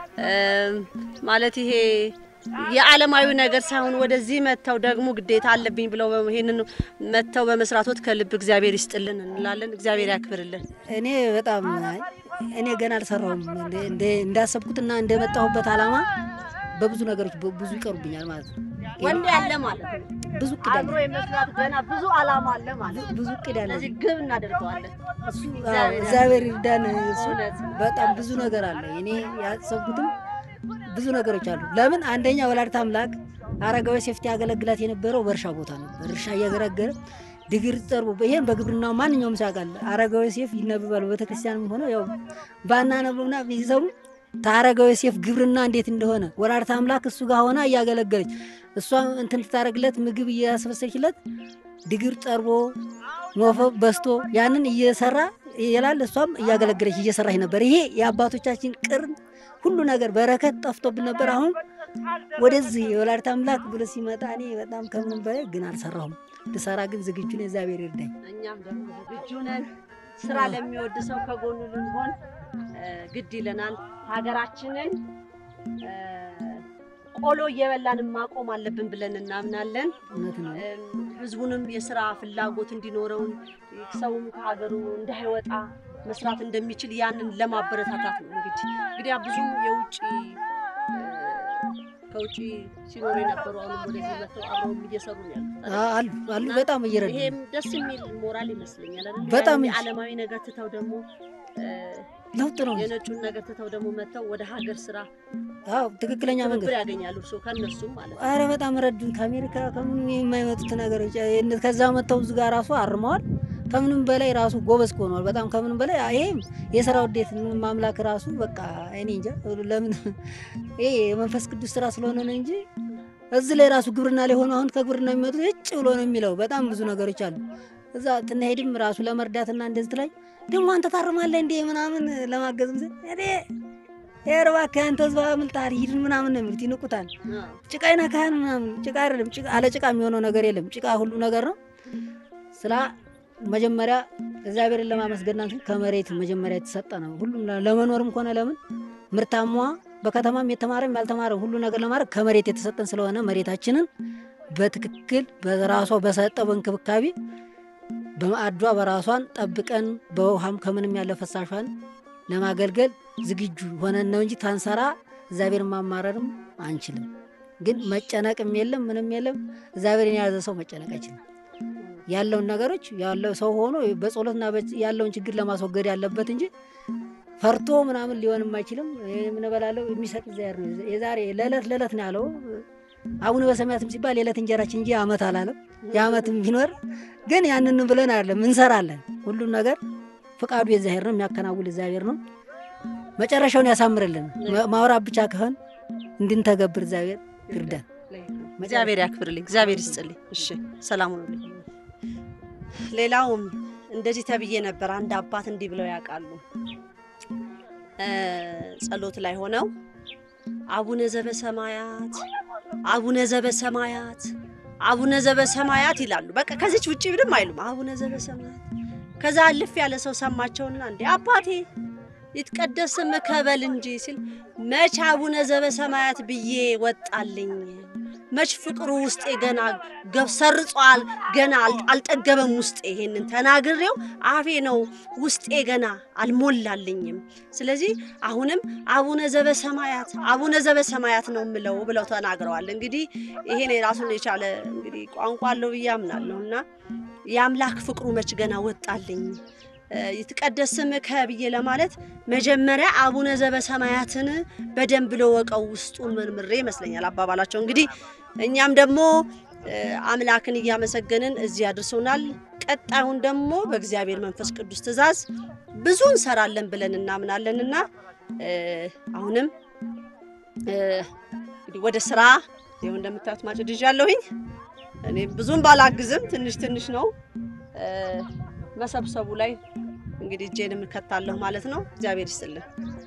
ማለት ይሄ የዓለማዊ ነገር ሳይሆን ወደዚህ መጥተው ደግሞ ግዴታ አለብኝ ብለው ይሄንን መጥተው በመስራቶት ከልብ እግዚአብሔር ይስጥልን እንላለን። እግዚአብሔር ያክብርልን። እኔ በጣም እኔ ገና አልሰራሁም። እንዳሰብኩትና እንደመጣሁበት ዓላማ በብዙ ነገሮች ብዙ ይቀሩብኛል ማለት ነው። ወንድ ያለ ማለት ነው። ብዙ እቅድ አለ፣ አብሮ የመስራት ገና ብዙ ዓላማ አለ ማለት ነው። ብዙ እቅድ አለ። ስለዚህ ግብ እናደርገዋለን። እሱ አዎ፣ እግዚአብሔር ይርዳን። እሱ በጣም ብዙ ነገር አለ። እኔ ያሰብኩትም ብዙ ነገሮች አሉ። ለምን አንደኛ ወላዲተ አምላክ አረጋዊ ሴፍቲ ያገለግላት የነበረው በእርሻ ቦታ ነበር። እርሻ እያገረገረ ድግር ጠርቦ ይሄን በግብርናው ማንኛውም ሰው ያውቃል። አረጋዊ ሴፍ ይነበባሉ። ቤተክርስቲያንም ሆነ ያው ባናነብና ቢሰሙ ታረጋዊ ሴፍ ግብርና እንዴት እንደሆነ ወላዲተ አምላክ እሱ ጋር ሆና እያገለገለች እሷ እንትን ትታረግለት ምግብ እያስበሰችለት ድግር ጠርቦ ሞፈ በስቶ ያንን እየሰራ ይላል። እሷም እያገለገለች እየሰራች ነበር። ይሄ የአባቶቻችን ቅርን ሁሉ ነገር በረከት ጠፍቶብን ነበር። አሁን ወደዚህ የወላዲተ አምላክ ብሎ ሲመጣ እኔ በጣም ከምንም በላይ ግን አልሰራሁም። ልሰራ ግን ዝግጁ ነኝ። እግዚአብሔር ይርዳኝ። እኛም ደግሞ ዝግጁ ነን። ስራ ለሚወድ ሰው ከጎኑ ልንሆን ግድ ይለናል። ሀገራችንን ቆሎ እየበላን ማቆም አለብን ብለን እናምናለን። እውነት ነው። ህዝቡንም የስራ ፍላጎት እንዲኖረውን ሰውም ከሀገሩ እንዳይወጣ መስራት እንደሚችል ያንን ለማበረታታት ነው። እንግዲህ እንግዲህ ብዙ የውጭ ከውጭ ሲኖሩ የነበሩ አሁንም ወደዚህ መጥተው አብረውም እየሰሩ ነው ያሉት። አሉ አሉ በጣም እየረዱ ነው። ይሄም ደስ የሚል ሞራል ይመስለኛል አይደል? በጣም ያን የዓለማዊ ነገር ትተው ደግሞ ለውጥ ነው። የነጩን ነገር ትተው ደግሞ መጥተው ወደ ሀገር ስራ አዎ ትክክለኛ መንገድ ትብብር ያገኛሉ። እርስዎ ከእነሱም ማለት ነው። አረ በጣም ረዱን። ከአሜሪካ ከምንም የማይመጡት ነገሮች እነ- ከዛ መጥተው እዚህ ጋር ራሱ አርመዋል። ከምንም በላይ ራሱ ጎበዝ ሆነዋል። በጣም ከምንም በላይ ይሄም የስራ ውዴት ማምላክ ራሱ በቃ እኔ እንጃ ለምን ይሄ የመንፈስ ቅዱስ ስራ ስለሆነ ነው እንጂ እዚህ ላይ ራሱ ግብርና ላይ ሆኖ አሁን ከግብርና የሚመጡት እጭ ብሎ ነው የሚለው። በጣም ብዙ ነገሮች አሉ። እዛ ትናሄድም ራሱ ለመርዳትና እንደዚህ ትላይ ደግሞ አንተ ታርማለህ እንዴ ምናምን ለማገዝ ምስል እኔ እባክህ አንተ ህዝብ አምልጣል ሂድ ምናምን ነው የሚሉት። ይንቁታል። ጭቃ ይነካህን ምናምን ጭቃ አይደለም። ጭቃ አለ ጭቃ የሚሆነው ነገር የለም። ጭቃ ሁሉ ነገር ነው። ስራ መጀመሪያ እግዚአብሔርን ለማመስገን ናት ከመሬት መጀመሪያ የተሰጠ ነው። ሁሉም ለመኖርም ሆነ ለምን ምርታማ በከተማም የተማረም ያልተማረ ሁሉ ነገር ለማድረግ ከመሬት የተሰጠን ስለሆነ መሬታችንን በትክክል በራሷ በሰጠው እንክብካቤ በማዕዷ በራሷን ጠብቀን በውሃም ከምንም ያለ ፈሳሿን ለማገልገል ዝግጁ ሆነን ነው እንጂ ታንሰራ እግዚአብሔርን ማማረርም አንችልም። ግን መጨነቅም የለም ምንም የለም። እግዚአብሔርን የያዘ ሰው መጨነቅ አይችልም። ያለውን ነገሮች ያለው ሰው ሆኖ በጸሎትና ያለውን ችግር ለማስወገድ ያለበት እንጂ ፈርቶ ምናምን ሊሆንም አይችልም። የምንበላለው የሚሰጥ እግዚአብሔር ነው። የዛሬ ለዕለት ለዕለት ነው ያለው። አቡነ በሰማያትም ሲባል የዕለት እንጀራችን እንጂ ዓመት አላለም። የዓመትም ቢኖር ግን ያንን ብለን አይደለም እንሰራለን። ሁሉም ነገር ፍቃዱ የእግዚአብሔር ነው፣ የሚያከናውል እግዚአብሔር ነው። መጨረሻውን ያሳምርልን። ማውራት ብቻ ከሆን እንድንተገብር እግዚአብሔር ይርዳን። እግዚአብሔር ያክብርልኝ፣ እግዚአብሔር ይስጥልኝ። እሺ ሰላም ሁኑልኝ። ሌላውም እንደዚህ ተብዬ ነበር። አንድ አባት እንዲህ ብለው ያውቃሉ። ጸሎት ላይ ሆነው አቡነ ዘበሰማያት አቡነ ዘበሰማያት አቡነ ዘበሰማያት ይላሉ። በቃ ከዚች ውጭ ምንም አይሉም። አቡነ ዘበሰማያት ከዛ አልፍ ያለ ሰው ሰማቸውና እንዴ አባቴ ይትቀደስ ስምከ በል እንጂ ሲል መች አቡነ ዘበሰማያት ብዬ ወጣልኝ። መች ፍቅሩ ውስጤ ገና ገብ ሰርጿል፣ ገና አል- አልጠገበም ውስጤ። ይሄንን ተናግሬው አፌ ነው ውስጤ ገና አልሞላልኝም። ስለዚህ አሁንም አቡነ ዘበሰማያት አቡነ ዘበሰማያት ነው የምለው ብለው ተናግረዋል። እንግዲህ ይሄን የራሱን የቻለ እንግዲህ ቋንቋ አለው ብዬ አምናለሁ እና የአምላክ ፍቅሩ መች ገና ወጣልኝ እ፣ ይትቀደስ ስምከ ብዬ ለማለት መጀመሪያ አቡነ ዘበሰማያትን በደንብ ለወቀው ውስጡን መርምሬ ይመስለኛል አባባላቸው። እንግዲህ እኛም ደግሞ እ፣ አምላክን እያመሰገንን እዚህ አድርሶናል። ቀጣዩን ደግሞ በእግዚአብሔር መንፈስ ቅዱስ ትእዛዝ ብዙ እንሰራለን ብለን እናምናለንና እ፣ አሁንም እ፣ እንግዲህ ወደ ስራ ይኸው እንደምታዩት ማጭድ ይዣለሁኝ። እኔ ብዙም ባላግዝም ትንሽ ትንሽ ነው እ፣ መሰብሰቡ ላይ እንግዲህ እጄን እከታለሁ ማለት ነው። እግዚአብሔር ይስጥልን።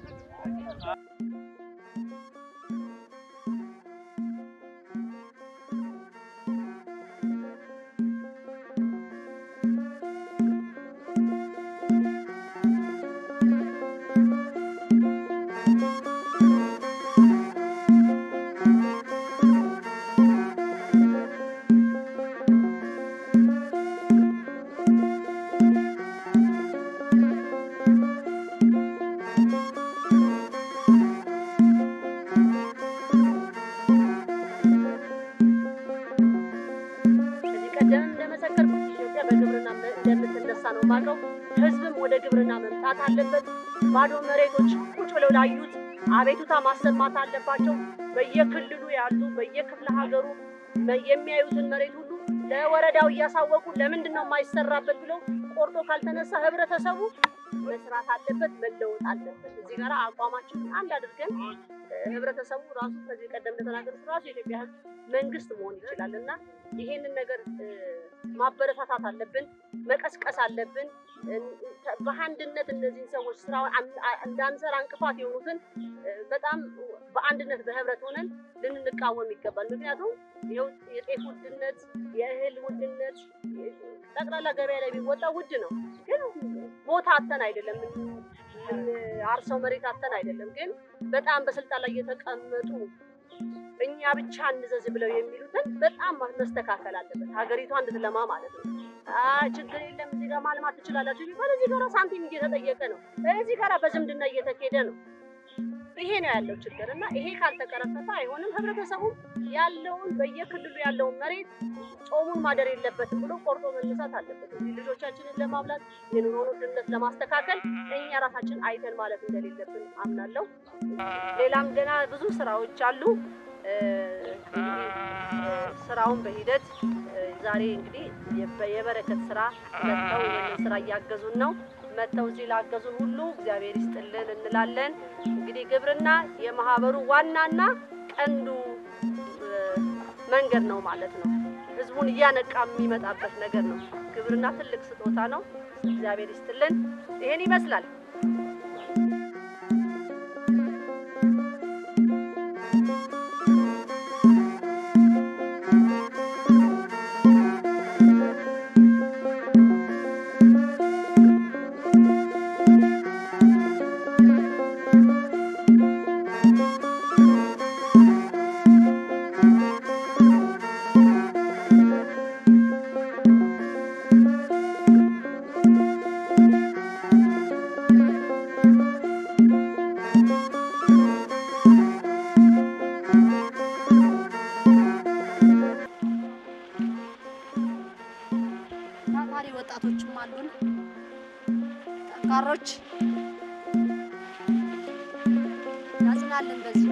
ከዚህ ቀደም እንደመሰከርኩት ኢትዮጵያ በግብርና መ- እንደምትነሳ ነው የማውቀው። ህዝብም ወደ ግብርና መምጣት አለበት። ባዶ መሬቶች ቁጭ ብለው ላዩት አቤቱታ ማሰማት አለባቸው። በየክልሉ ያሉ በየክፍለ ሀገሩ መ- የሚያዩትን መሬት ሁሉ ለወረዳው እያሳወቁ ለምንድን ነው የማይሰራበት ብለው ቆርጦ ካልተነሳ ህብረተሰቡ መስራት አለበት፣ መለወጥ አለበት። እዚህ ጋር አቋማችንን አንድ አድርገን እ፣ ህብረተሰቡ ራሱ ከዚህ ቀደም እንደተናገሩት ራሱ የኢትዮጵያ ህዝብ መንግስት መሆን ይችላል እና ይሄንን ነገር እ፣ ማበረታታት አለብን፣ መቀስቀስ አለብን። እ፣ በአንድነት እነዚህን ሰዎች ስራ እንዳንሰራ እንቅፋት የሆኑትን እ፣ በጣም በአንድነት በህብረት ሆነን ልንቃወም ይገባል። ምክንያቱም ይኸው የጤፍ ውድነት፣ የእህል ውድነት ጠቅላላ ገበያ ላይ ቢወጣ ውድ ነው። ግን ቦታ አተን አይደለም አርሰው መሬት አተን አይደለም። ግን በጣም በስልጣን ላይ የተቀመጡ እኛ ብቻ እንዘዝ ብለው የሚሉትን በጣም መስተካከል አለበት። ሀገሪቷ እንድትለማ ማለት ነው። አይ ችግር የለም እዚህ ጋር ማልማት ትችላላችሁ ቢባል እዚህ ጋር ሳንቲም እየተጠየቀ ነው። እዚህ ጋር በዝምድና እየተኬደ ነው። ይሄ ነው ያለው ችግር እና ይሄ ካልተቀረፈፈ አይሆንም። ህብረተሰቡ ያለውን በየክልሉ ያለውን መሬት ጾሙን ማደር የለበትም ብሎ ቆርጦ መነሳት አለበት። እዚህ ልጆቻችንን ለማብላት የኑሮ ውድነት ለማስተካከል እኛ ራሳችን አይተን ማለት እንደሌለብን አምናለሁ። ሌላም ገና ብዙ ስራዎች አሉ። እ፣ እንግዲህ እ፣ ስራውን በሂደት እ፣ ዛሬ እንግዲህ የበ- የበረከት ስራ መጥተው ይህንን ስራ እያገዙን ነው። መጥተው እዚህ ላገዙን ሁሉ እግዚአብሔር ይስጥልን እንላለን። እንግዲህ ግብርና የማህበሩ ዋናና ቀንዱ እ፣ መንገድ ነው ማለት ነው። ህዝቡን እያነቃ የሚመጣበት ነገር ነው። ግብርና ትልቅ ስጦታ ነው። እግዚአብሔር ይስጥልን። ይሄን ይመስላል። ታታሪ ወጣቶችም አሉን፣ ጠንካሮች ያጽናልን በዚህ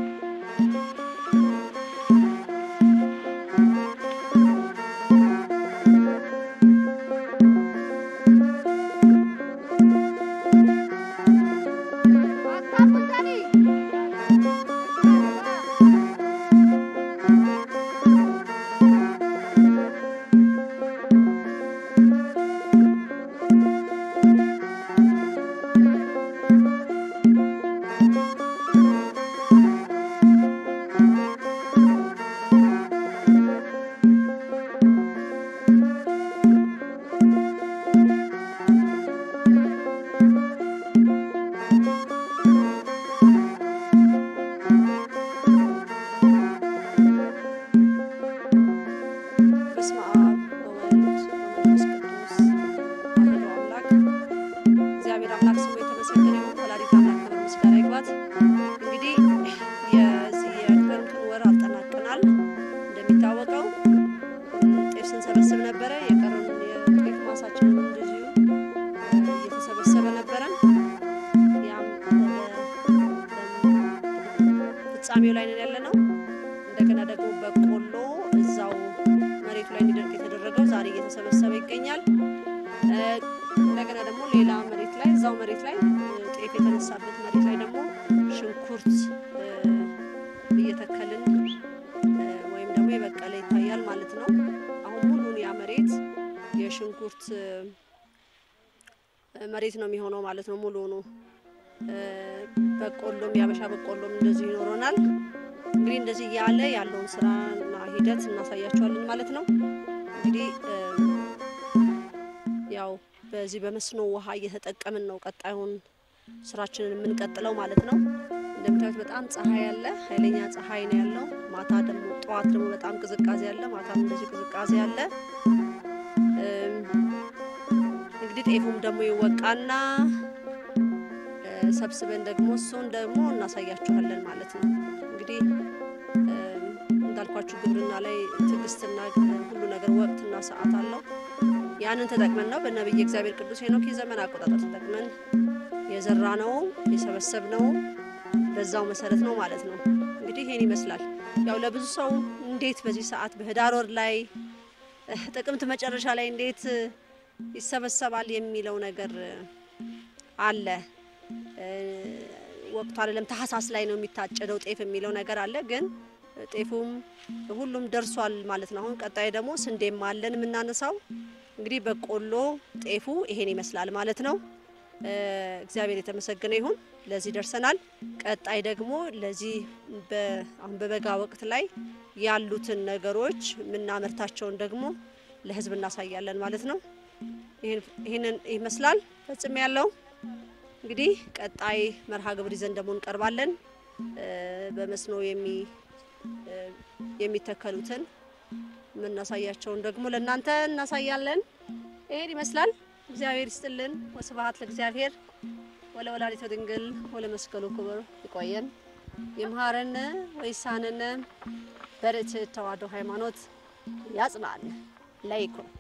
እንደገና ደግሞ በቆሎ እዛው መሬቱ ላይ እንዲደርቅ የተደረገው ዛሬ እየተሰበሰበ ይገኛል። እ፣ እንደገና ደግሞ ሌላ መሬት ላይ እዛው መሬት ላይ እ፣ ጤፍ የተነሳበት መሬት ላይ ደግሞ ሽንኩርት እ፣ እየተከልን እ፣ ወይም ደግሞ የበቀለ ይታያል ማለት ነው። አሁን ሙሉን ያ መሬት የሽንኩርት እ፣ መሬት ነው የሚሆነው ማለት ነው። ሙሉኑ እ፣ በቆሎም የአበሻ በቆሎም እንደዚሁ ይኖረናል። እንግዲህ እንደዚህ እያለ ያለውን ስራና ሂደት እናሳያቸዋለን ማለት ነው። እንግዲህ እ፣ ያው በዚህ በመስኖ ውሃ እየተጠቀምን ነው ቀጣዩን ስራችንን የምንቀጥለው ማለት ነው። እንደምታዩት በጣም ፀሐይ አለ፣ ኃይለኛ ፀሐይ ነው ያለው። ማታ ደግሞ ጠዋት ደግሞ በጣም ቅዝቃዜ አለ፣ ማታም እንደዚህ ቅዝቃዜ አለ። እም፣ እንግዲህ ጤፉም ደግሞ ይወቃና እ፣ ሰብስበን ደግሞ እሱን ደግሞ እናሳያችኋለን ማለት ነው። እንግዲህ እም፣ እንዳልኳችሁ ግብርና ላይ ትዕግስትና ሁሉ ነገር ወቅትና ሰዓት አለው። ያንን ተጠቅመን ነው በነቢይ እግዚአብሔር ቅዱስ ሄኖክ የዘመን አቆጣጠር ተጠቅመን የዘራ ነው የሰበሰብ ነው በዛው መሰረት ነው ማለት ነው። እንግዲህ ይሄን ይመስላል። ያው ለብዙ ሰው እንዴት በዚህ ሰዓት በህዳር ወር ላይ እ፣ ጥቅምት መጨረሻ ላይ እንዴት እ፣ ይሰበሰባል የሚለው ነገር እ፣ አለ። እ፣ ወቅቱ አይደለም ታህሳስ ላይ ነው የሚታጨደው ጤፍ የሚለው ነገር አለ። ግን ጤፉም ሁሉም ደርሷል ማለት ነው። አሁን ቀጣይ ደግሞ ስንዴም አለን የምናነሳው እንግዲህ በቆሎ ጤፉ ይሄን ይመስላል ማለት ነው። እ፣ እግዚአብሔር የተመሰገነ ይሁን ለዚህ ደርሰናል። ቀጣይ ደግሞ ለዚህ በ- አሁን በበጋ ወቅት ላይ ያሉትን ነገሮች የምናመርታቸውን ደግሞ ለህዝብ እናሳያለን ማለት ነው። ይህን- ይህንን ይመስላል ፈጽሜ ያለው እንግዲህ ቀጣይ መርሃ ግብር ይዘን ደግሞ እንቀርባለን። እ፣ በመስኖ የሚ እ፣ የሚተከሉትን የምናሳያቸውን ደግሞ ለእናንተ እናሳያለን። ይሄን ይመስላል። እግዚአብሔር ይስጥልን። ወስብሐት ለእግዚአብሔር ወለወላዲቱ ድንግል ወለመስቀሉ ክቡር። ይቆየን። ይምሃረነ ወይሳነነ በርትዕ ተዋሕዶ ሃይማኖት ያጽናን ለይኩን